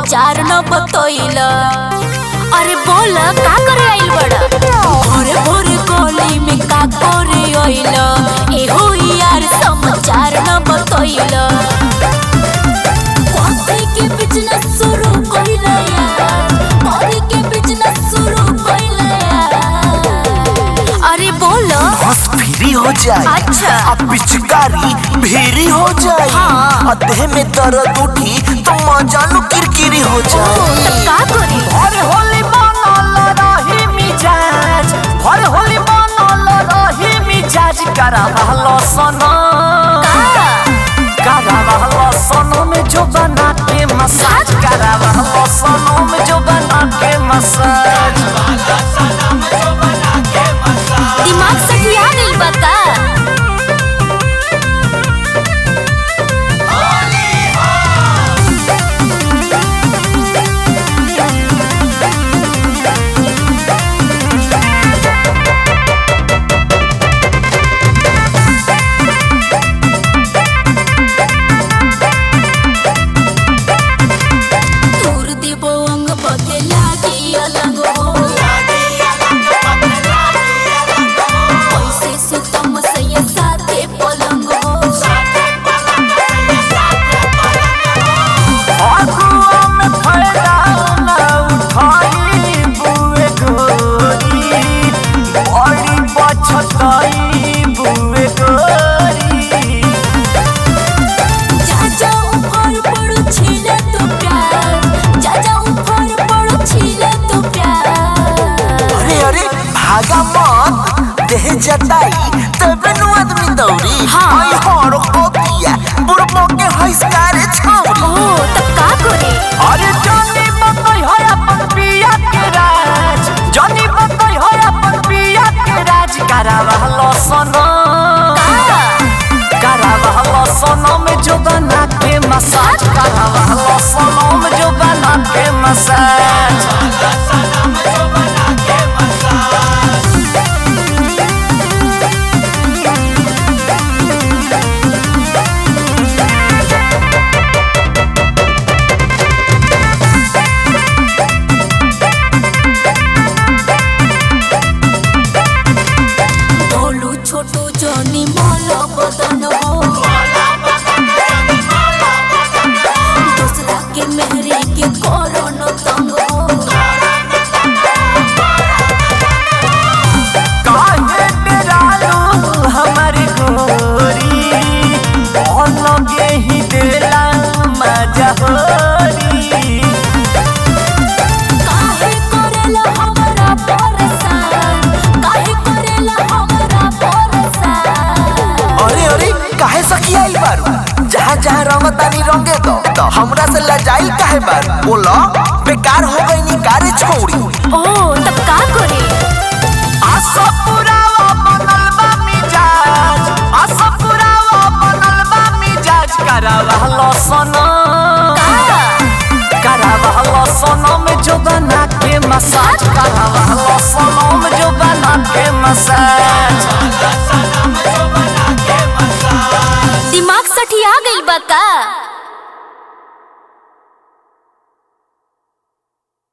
समाचार न बतैल अरे बोल का करे आइल बड़ा भोरे भोरे गली में का करे आइल एहो यार समाचार न बतैल कॉफी के बिजनेस शुरू कइल यार कॉफी के बिजनेस शुरू कइल यार अरे बोल बस फ्री हो जाए अच्छा। अब पिचकारी भेरी हो जाए हाँ। और देह में दर्द उठी तो मजानो किरकिरी हो जाए तब का करी भर होली बनल रही मिजाज भर होली बनल रही मिजाज करावल सनम करावल सनम जो बना के मसाज करावल सनम जो बना के मसाज दिमाग से किया गइल बता तोर देबो अंग बके लागी अलग हो पैसे सुतम सैया साथे पलंग हो अगुआ में फायदा न उठाई बुए गोरी बड़ी बचताई बुए गोरी जा जा ऊपर पड़ो छीले तो प्यार जा जा ऊपर पड़ो छीले तो प्यार अरे अरे भागा मत देह जताई तबे नु आदमी दौड़ी हाँ। आई हरो होतिया बुढ़बो के हइसकारे छौरी ओ तब का करे अरे जानी बतई है अपन पिया के राज जानी बतई है अपन पिया के राज करावल सनम करावल सनम जो बना के मसाज करावल सनम जो बना के मसाज बोलू छोटू जोनी मोलो बदन हो दूसरा के मेहरे के कोरोन तंग हो काहे डरालू हमारी गोरी लगे ही देला मजा होरी काहे करेला हमरा परेशान काहे करेला हमरा परेशान अरे अरे काहे सखिया ई बारू जहाँ जहाँ रंगतानी रंगे दो तो हमरा से लजाइल काहे बारू बोलो बेकार हो गई नी कारे छौरी ओ तब का करे आसा पुरावा बनल बा मिजाज आसा पुरावा बनल बा मिजाज करावल सनम करावल सनम जो बना के मसाज करावल सनम जो बना के मसाज दिमाग सठिया गइल बा का